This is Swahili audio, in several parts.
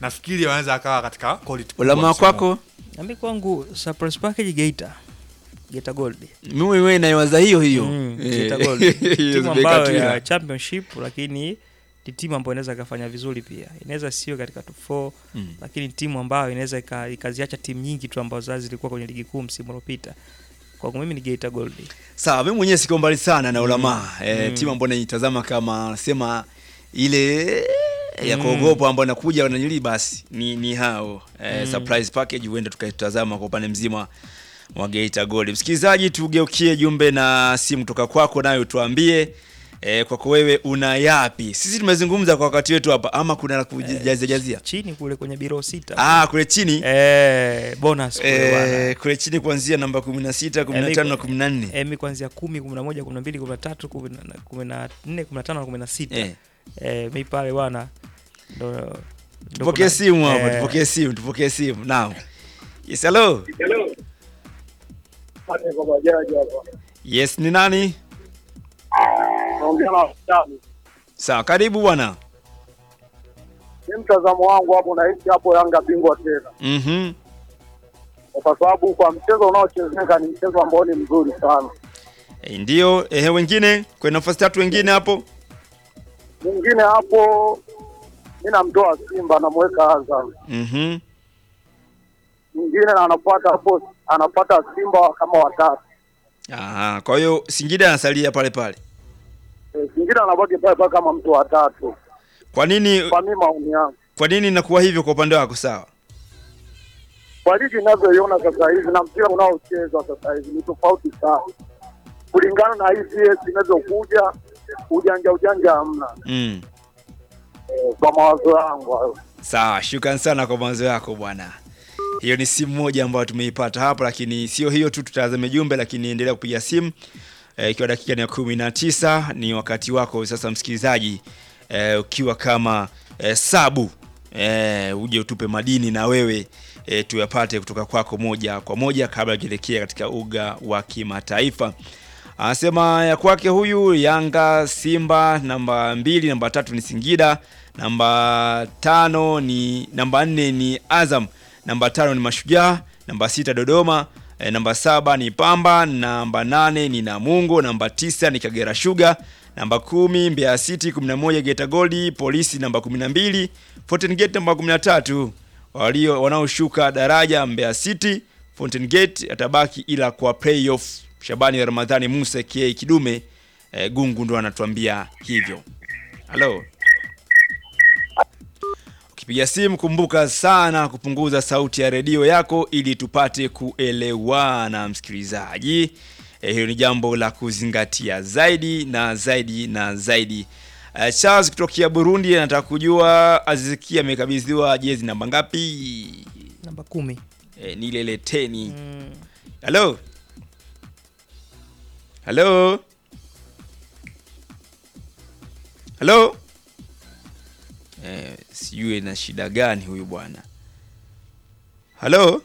nafikiri wanaweza akawa katika quality kubwa ulama msimu huu. kwako nami kwangu surprise package Geita Geita Gold mimi mwenyewe naiwaza hiyo hiyo Mm, Eh, Geita Gold hiyo timu Zuberi ambayo Katwila. ya championship lakini ni timu ambayo inaweza ikafanya vizuri pia inaweza sio katika top 4 Mm. lakini timu ambayo inaweza ika- ikaziacha timu nyingi tu ambazo zazi zilikuwa kwenye ligi kuu msimu uliopita kwangu mimi ni Geita Gold sawa mimi mwenyewe siko mbali sana na ulama eh, Mm. timu ambayo naitazama kama sema ile ya Mm. kuogopa ambao nakuja wananili basi ni, ni hao eh, Mm. surprise package huenda tukaitazama kwa upande mzima wa Geita Gold. Msikilizaji, tugeukie jumbe na simu kutoka kwako, nayo tuambie eh, kwako wewe una yapi? Sisi tumezungumza kwa wakati wetu hapa, ama kuna la kujazia jazia? chini kule kwenye biro sita Ah, kule chini eh, bonus kule bwana. eh, kule chini kuanzia namba 16, 15 na 14 emi kuanzia kumi kumi na moja kumi na mbili kumi na tatu kumi na- kumi na nne kumi na tano na kumi na sita eh. eh, mi pale bwana ndo ndo Tupokee kuna- simu hapa, eh, tupokee simu, tupokee simu. Naam. Yes, hello. Yes, ni nani? naongea na wasichana. Sawa, karibu bwana. Ni mtazamo wangu hapo, nahisi hapo Yanga bingwa tena, Mhm. kwa sababu kwa mchezo unaochezeka ni mchezo ambao ni mzuri sana. Eh, ndio, ehe wengine, kwa nafasi tatu wengine hapo. Mwingine hapo mi namtoa Simba, namweka Azam. Mhm. Mwingine na anafuata hapo, anafuata Simba kama watatu. Aha, kwa hiyo Singida anasalia pale pale. E, mwingine anabaki pale pale kama mtu watatu. Kwa nini Kwa mimi maoni yangu, kwa nini inakuwa hivyo kwa upande wako sawa? kwa ligi inavyoiona sasa hivi na mpira unaochezwa sasa hivi ni tofauti sana, kulingana na hii CS inavyokuja, ujanja ujanja hamna. Mm. E, kwa mawazo yangu hayo. Sawa, shukran sana kwa mawazo yako bwana. Hiyo ni simu moja ambayo tumeipata hapa, lakini sio hiyo tu, tutazame jumbe, lakini endelea kupiga simu Eh, ikiwa dakika ni ya kumi na tisa ni wakati wako sasa msikilizaji, eh, ukiwa kama eh, sabu eh, uje utupe madini na wewe eh, tuyapate kutoka kwako moja kwa moja kabla tuelekea katika uga wa kimataifa. Anasema ya kwake huyu Yanga, Simba namba mbili, namba tatu ni Singida, namba tano ni namba nne ni Azam, namba tano ni Mashujaa, namba sita Dodoma, e, namba saba ni Pamba, namba nane ni Namungo, namba tisa ni Kagera Sugar, namba kumi Mbeya City, kumi na moja Geita Gold, Polisi namba kumi na mbili Fountain Gate namba kumi na tatu walio wanaoshuka daraja Mbeya City, Fountain Gate atabaki ila kwa playoff. Shabani Ramadhani Musa ka Kidume e, Gungu ndo anatuambia hivyo. Halo. Ukipiga simu kumbuka sana kupunguza sauti ya redio yako ili tupate kuelewana msikilizaji. E, hiyo ni jambo la kuzingatia zaidi na zaidi na zaidi. E, Charles kutokea Burundi anataka kujua Azizikia amekabidhiwa jezi namba ngapi? namba kumi E, ni ile ile teni. mm. Halo. Halo. Halo. Eh, sijui na shida gani huyu bwana. Halo.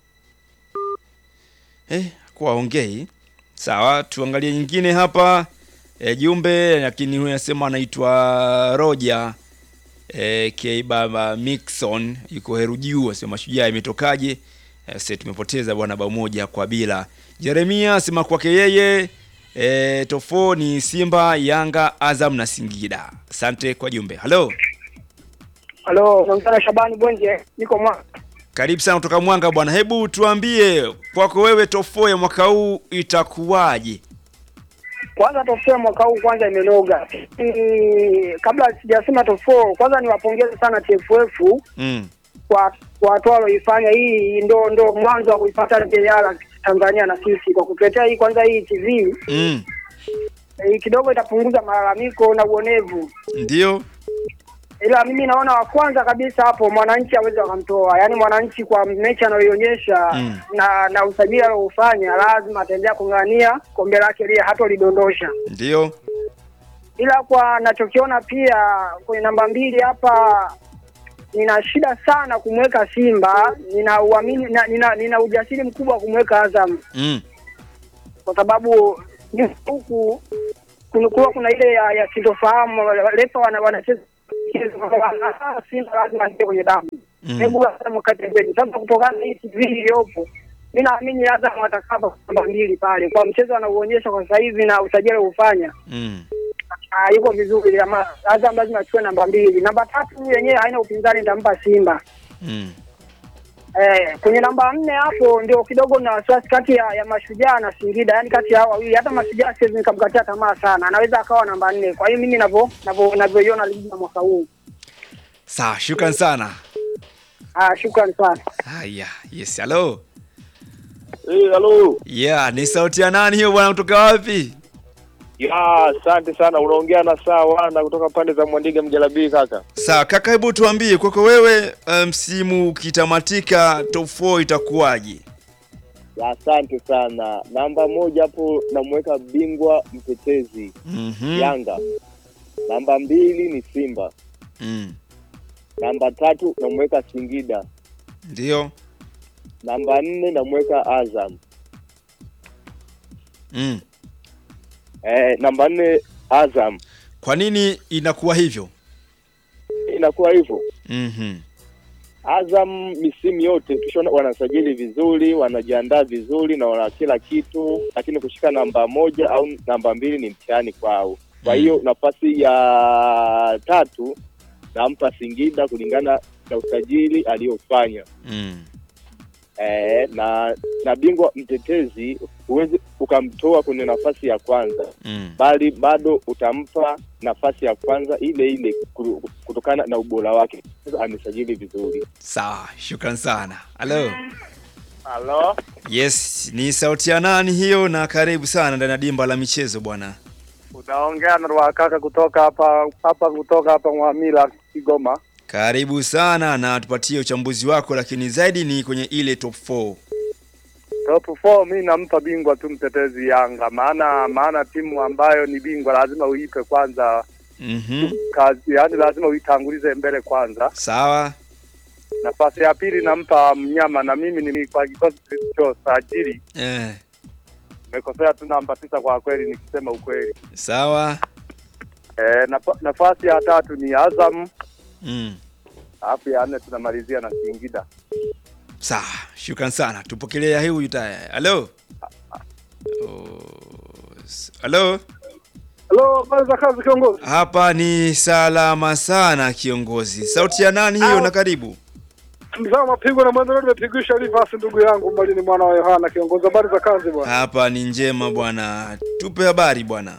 Eh, kwa ongei. Sawa, tuangalie nyingine hapa. E, jumbe lakini huyu anasema anaitwa Roger e, K baba Mixon yuko Herujiu asema shujaa imetokaje? E, sasa tumepoteza bwana bao moja kwa bila. Jeremia asema kwake yeye e, tofo ni Simba, Yanga, Azam na Singida. Asante kwa jumbe. Halo. Halo, naongea na Shabani Bwenje, niko mwa Karibu sana kutoka Mwanga bwana. Hebu tuambie kwako wewe tofo ya mwaka huu itakuwaje? kwanza top four mwaka huu kwanza imenoga. Mm, kabla sijasema top four, kwanza niwapongeze sana TFF Mm. kwa kwa hatua walioifanya. Hii ndo ndo mwanzo wa kuipata JR Tanzania na sisi kwa kutuletea hii kwanza hii TV Mm. hii kidogo itapunguza malalamiko na uonevu, Ndio. ila mimi naona wa kwanza kabisa hapo mwananchi aweze wakamtoa, yaani mwananchi kwa mechi anayoionyesha Mm. na na usajili alioufanya, lazima ataendelea kung'ang'ania kombe lake lile hatolidondosha. Ndio. ila kwa nachokiona pia kwenye namba mbili hapa nina shida sana kumweka Simba, nina uamini na, nina, nina ujasiri mkubwa wa kumweka Azam Mm. kwa sababu nyuma huku kunakuwa kuna ile ya, ya sintofahamu, refa wana- wanacheza Simba lazima aingie kwenye damu. Mm. hebu Azam wakate mbele. Sasa kutokana na hii TV iliyopo, mi naamini Azam watakapa namba mbili pale kwa mchezo anauonyesha kwa sasa hivi na usajili ufanya Mm. Ah, yuko vizuri ama Azam lazima achukue namba mbili. Namba tatu yenyewe haina upinzani, nitampa Simba. Mm. Eh, kwenye namba nne hapo ndio kidogo na wasiwasi kati ya, ya Mashujaa na Singida, yaani kati ya hao wawili. Hata Mashujaa siwezi nikamkatia tamaa sana, anaweza akawa namba nne. Kwa hiyo mimi navyo navyo navyoiona ligi ya mwaka huu. Sawa, shukran sana. Ah, shukrani sana. Haya, yes, hello. Eh, halo. Yeah, ni sauti ya nani hiyo bwana kutoka wapi? Ya, asante sana. Unaongea na saa wana kutoka pande za Mwandiga Mjalabii kaka. Sawa, kaka hebu tuambie kwako wewe eh, msimu ukitamatika top 4 itakuwaje? Ya, asante sana. Namba moja hapo namweka bingwa mtetezi Mhm. Yanga. Namba mbili ni Simba. Mm. Namba tatu namweka Singida. Ndio. Namba nne namweka Azam. Mm. Eh, namba nne Azam. Kwa nini inakuwa hivyo? Inakuwa hivyo. Mhm. Azam misimu yote tushaona wanasajili vizuri, wanajiandaa vizuri na wana kila kitu, lakini kushika namba moja au namba mbili ni mtihani kwao. Kwa hiyo nafasi ya tatu nampa Singida kulingana na usajili aliyofanya. Mm. E, na na bingwa mtetezi huwezi ukamtoa kwenye nafasi ya kwanza, Mm. bali bado utampa nafasi ya kwanza ile ile ku- kutokana na ubora wake. Amesajili vizuri. Sawa, shukran sana. Hello. Halo. Yes, ni sauti ya nani hiyo na karibu sana ndani ya dimba la michezo bwana. Unaongea na Rwakaka kutoka hapa hapa kutoka hapa Mwamila Kigoma. Karibu sana na tupatie uchambuzi wako lakini zaidi ni kwenye ile top 4. Top 4 mi nampa bingwa tu mtetezi Yanga, maana maana timu ambayo ni bingwa lazima uipe kwanza Mhm. kazi, yani lazima uitangulize mbele kwanza. Sawa. Nafasi ya pili nampa mnyama, na mimi ni kwa kikosi kilichosajili Eh. nimekosea tu namba tisa kwa kweli, nikisema ukweli. Sawa. E, nafa, nafasi ya tatu ni Azam, Mm. alafu ya nne tunamalizia na Singida. Sawa, shukran sana. Tupokelea hii huyu taya. Hello. Oh, s- Hello. Halo, habari za kazi kiongozi? Hapa ni salama sana kiongozi. Sauti ya nani hiyo na karibu? Mzao mapigo na mwanzo nimepigisha Rivers ndugu yangu mbali ni mwana wa Yohana kiongozi. Habari za kazi bwana? Hapa ni njema bwana. Tupe habari bwana.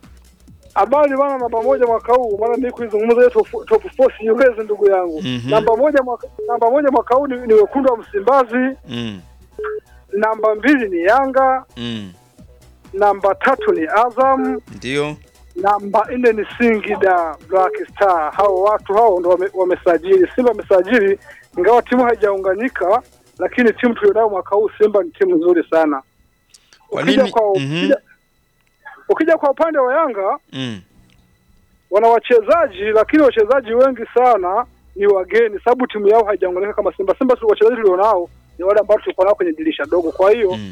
Habari bwana, namba moja mwaka huu, maana mimi kuizungumza hiyo top top four siwezi ndugu yangu. Mhm. Namba moja mwaka namba moja mwaka huu ni, ni wekundu wa Msimbazi, Mm. namba mbili ni Yanga, Mm. namba tatu ni Azam, Ndio. namba nne ni Singida Black Star. Hao watu hao ndo wame- wamesajili. Simba wamesajili, ingawa timu haijaunganika, lakini timu tulionayo mwaka huu Simba ni timu nzuri sana. Kwa Ukija nini? kwa, Mhm. ukija, ukija kwa upande wa Yanga Mm. wana wachezaji lakini wachezaji wengi sana ni wageni, sababu timu yao haijaunganika kama Simba. Simba tu wachezaji tulionao ni wale ambao tulikuwa nao kwenye dirisha dogo, kwa hiyo Mm.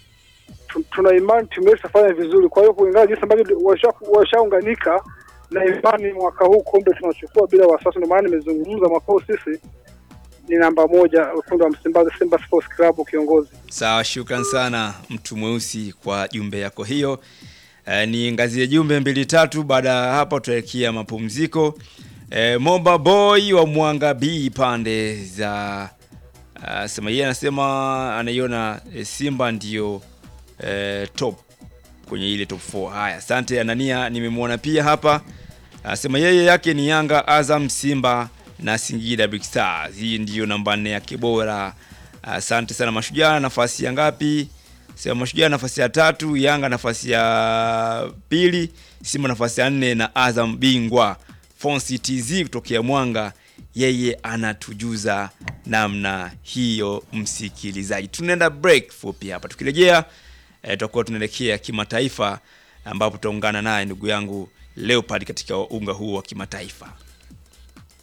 tu- tuna imani timu yetu itafanya vizuri. Kwa hiyo kulingana jinsi ambavyo washa- washaunganika na imani mwaka huu kombe tunachukua bila wasiwasi. Ndio maana nimezungumza mwaka huu sisi ni namba moja, wekundu wa Msimbazi, Simba Sports Club kiongozi. Sawa, shukran sana mtu mweusi kwa jumbe yako hiyo. E, ni ngazie jumbe mbili tatu. Baada ya hapo tutaelekea mapumziko. E, Moba Boy wa Mwanga B pande za uh, sema yeye anasema anaiona e, Simba ndio e, top kwenye ile top 4. Haya, asante Anania, nimemwona pia hapa. Anasema yeye yake ni Yanga, Azam, Simba na Singida Big Stars. Hii ndiyo namba nne yake bora. Asante sana Mashujaa, nafasi ya ngapi? Sema Mashujaa nafasi ya tatu, Yanga nafasi ya pili, Simba nafasi ya nne na Azam bingwa. Fonsi TZ kutokea Mwanga, yeye anatujuza namna hiyo. Msikilizaji, tunaenda break fupi hapa, tukirejea eh, tutakuwa tunaelekea kimataifa, ambapo tutaungana naye ndugu yangu Leopard katika unga huu wa kimataifa.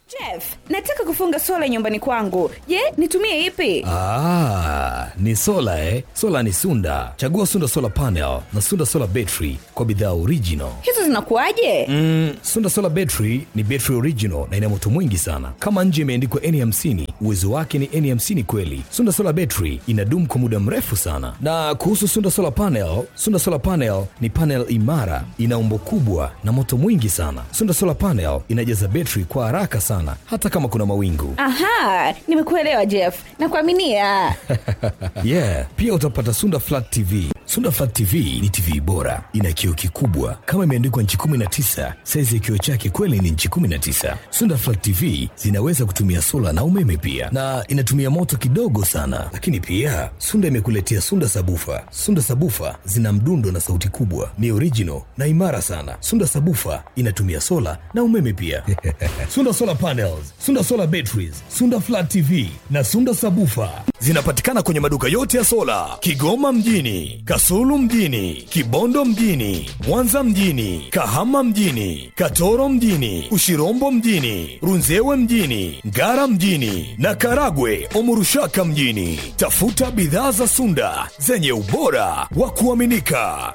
Jeff, nataka kufunga sola nyumbani kwangu. Je, nitumie ipi? Ah, ni sola eh? Sola ni Sunda. Chagua Sunda Solar Panel na Sunda Solar Battery kwa bidhaa original. Hizo zinakuwaje? Mm, Sunda Solar Battery ni battery original na ina moto mwingi sana. Kama nje imeandikwa N50, uwezo wake ni N50 kweli. Sunda Solar Battery inadumu kwa muda mrefu sana. Na kuhusu Sunda Solar Panel, Sunda Solar Panel ni panel imara, ina umbo kubwa na moto mwingi sana. Sunda Solar Panel inajaza battery kwa haraka sana hata kama kuna mawingu. Aha, nimekuelewa Jeff. Nakuaminia. yeah, pia utapata Sunda Flat TV. Sunda Flat TV ni TV bora, ina kioo kikubwa kama imeandikwa nchi 19. Saizi ya kioo chake kweli ni nchi 19. Sunda Flat TV zinaweza kutumia sola na umeme pia, na inatumia moto kidogo sana. Lakini pia Sunda imekuletea Sunda Sabufa. Sunda Sabufa zina mdundo na sauti kubwa, ni original na imara sana. Sunda Sabufa inatumia sola na umeme pia. Sunda Solar Panels, Sunda Solar Batteries, Sunda Flat TV na Sunda Sabufa zinapatikana kwenye maduka yote ya sola Kigoma mjini, Kasulu mjini, Kibondo mjini, Mwanza mjini, Kahama mjini, Katoro mjini, Ushirombo mjini, Runzewe mjini, Ngara mjini na Karagwe Omurushaka mjini. Tafuta bidhaa za Sunda zenye ubora wa kuaminika.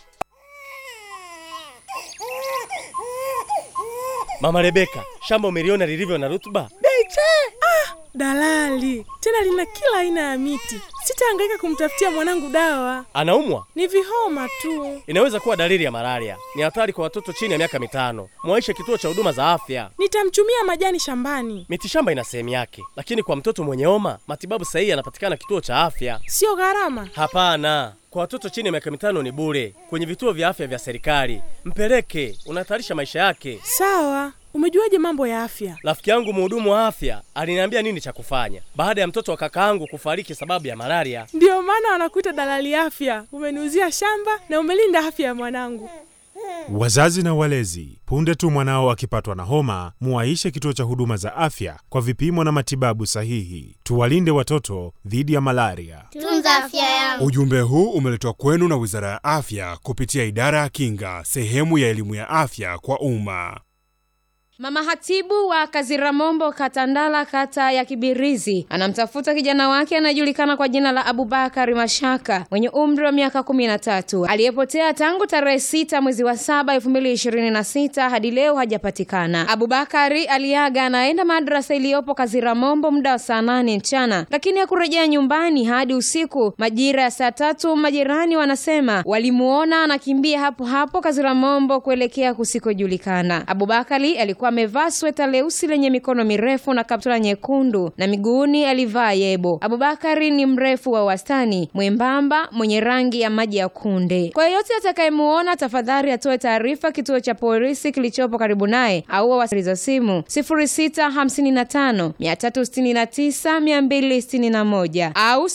Mama Rebeka, shamba umeliona lilivyo na rutuba? Beche! Ah, dalali tena lina kila aina ya miti. Sitahangaika kumtafutia mwanangu dawa, Anaumwa? ni vihoma tu. Inaweza kuwa dalili ya malaria. Ni hatari kwa watoto chini ya miaka mitano. Mwaishe kituo cha huduma za afya. Nitamchumia majani shambani, Mitishamba ina sehemu yake, lakini kwa mtoto mwenye homa matibabu sahihi yanapatikana kituo cha afya. sio gharama. Hapana, kwa watoto chini ya miaka mitano ni bure kwenye vituo vya afya vya serikali. Mpeleke, unahatarisha maisha yake. Sawa, umejuaje mambo ya afya? Rafiki yangu mhudumu wa afya aliniambia nini cha kufanya baada ya mtoto wa kakaangu kufariki sababu ya malaria. Ndiyo maana wanakuita dalali afya. Umeniuzia shamba na umelinda afya ya mwanangu. Wazazi na walezi, punde tu mwanao akipatwa na homa, muwaishe kituo cha huduma za afya kwa vipimo na matibabu sahihi. Tuwalinde watoto dhidi ya malaria. Tunza afya yangu. Ujumbe huu umeletwa kwenu na Wizara ya Afya kupitia Idara ya Kinga, sehemu ya elimu ya afya kwa umma. Mama hatibu wa Kaziramombo Katandala kata ya Kibirizi anamtafuta kijana wake anayejulikana kwa jina la Abubakari Mashaka mwenye umri wa miaka kumi na tatu aliyepotea tangu tarehe sita mwezi wa saba elfu mbili ishirini na sita hadi leo hajapatikana. Abubakari aliaga anaenda madrasa iliyopo Kaziramombo muda wa saa nane mchana, lakini hakurejea nyumbani hadi usiku majira ya saa tatu. Majirani wanasema walimuona anakimbia hapo hapo Kaziramombo kuelekea kusikojulikana. Abubakari alikuwa amevaa sweta leusi lenye mikono mirefu na kaptula nyekundu na miguuni alivaa yebo. Abubakari ni mrefu wa wastani, mwembamba, mwenye rangi ya maji ya kunde. Kwa yeyote atakayemuona, tafadhali atoe taarifa kituo cha polisi kilichopo karibu naye au wawasiliza simu 0655 369 261 au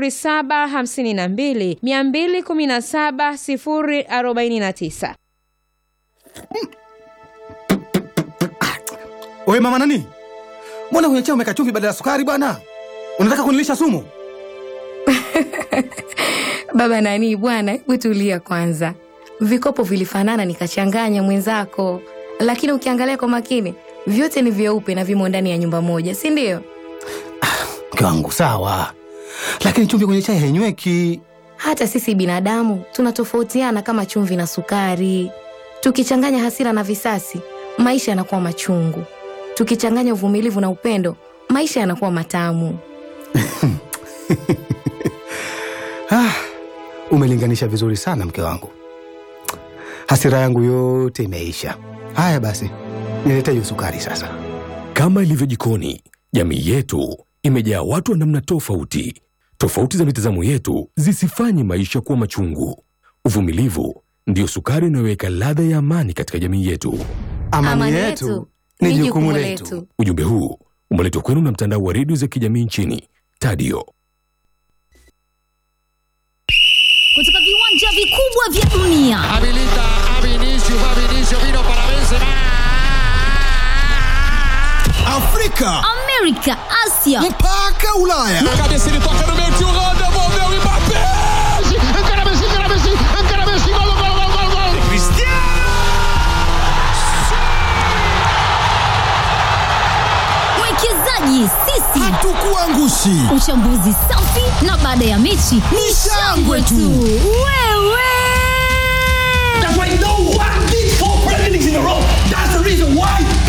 0752 217 049. Wewe mama nani? Mbona kwenye chai umeweka chumvi badala ya sukari bwana? Unataka kunilisha sumu? Baba nani bwana, hebu tulia kwanza. Vikopo vilifanana nikachanganya mwenzako, lakini ukiangalia kwa makini vyote ni vyeupe na vimo ndani ya nyumba moja, si ndio? Mke wangu sawa, lakini chumvi kwenye chai hainyweki. Hata sisi binadamu tunatofautiana kama chumvi na sukari. Tukichanganya hasira na visasi, maisha yanakuwa machungu. Tukichanganya uvumilivu na upendo, maisha yanakuwa matamu. Ah, umelinganisha vizuri sana mke wangu. Hasira yangu yote imeisha. Haya basi, nilete hiyo sukari sasa. Kama ilivyo jikoni, jamii yetu imejaa watu wa namna tofauti. Tofauti za mitazamo yetu zisifanye maisha kuwa machungu. Uvumilivu ndiyo sukari inayoweka ladha ya amani katika jamii yetu. Amani, yetu ni jukumu letu. Ujumbe huu umeletwa kwenu na mtandao wa redio za kijamii nchini Tadio. kutoka viwanja vikubwa vya dunia Afrika, Amerika, Asia mpaka Ulaya. Cabeça ele toca no meio, tio Rô, devolveu o Mbappé. Encara Messi, encara Messi, encara Messi, gol, gol, gol, gol, gol. Cristiano! mshikaji, sisi hatukuangushi. Uchambuzi safi na baada ya mechi ni shangwe tu. Wewe That's why no one did four Premier Leagues in a row. That's the reason why